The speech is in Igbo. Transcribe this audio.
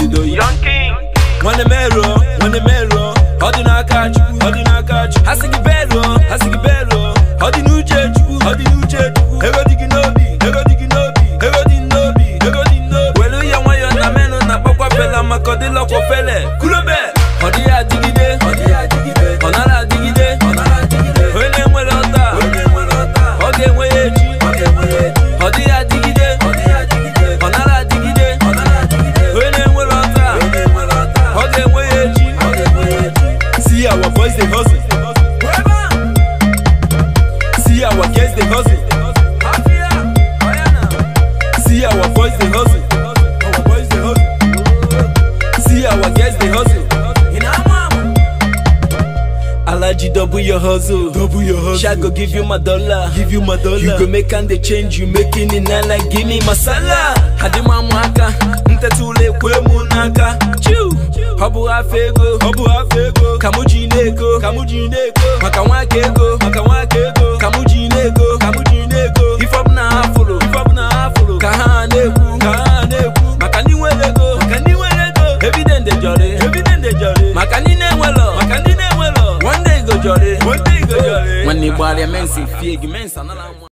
obodo ya nwanne mero nwanne mero ọ dị n'aka chukwu ọ dị n'aka chukwu ha sị gị bero ha sị gị bero ọ dị n'uche chukwu ọ dị n'uche chukwu ego dị gị n'obi ego dị gị n'obi ego dị n'obi ego dị n'obi welu ya nwayọọ na menụ na akpakwa fela maka ọ dịlọkwa fele kulobe ọ dịghị adịgide ọ dịghị adịgide ọ nara adịgide ọ nara adịgide onye na-enwere ọta onye na-enwere ọta ọ ga-enwe ya echi ọ ga-enwe ya echi ọ dịghị adịgide ọ dịghị adịgide ọ nara adịgide ọ nara adịgide onye na-enwere ọta onye na-enwere ọta ọ ga-enwe ya echi ọ ga-enwe ya echi see our boys dey hustle see our girls dey hustle see our boys dey hustle our boys dey hustle see our girls dey hustle. Alaji double your hustle. Double your hustle. Shall go give you my dollar. Give you my dollar. You go make and they change. You making it now like give me masala. Hadima mwaka. Ntetule kwe munaka. Chew. Habu afego. Habu afego. Kamuji neko. Kamuji neko. Maka wake ego. Maka wake ego. Kamuji neko. Kamuji neko. If up na afro. If up na afro. Kaha neku. Kaha neku. Maka ni welego. Maka ni welego. Evident de jolly. Evident de jolly. Maka ni ne welo. Maka ni ne welo. One day go jolly. One day go jolly. When the body men see fake men,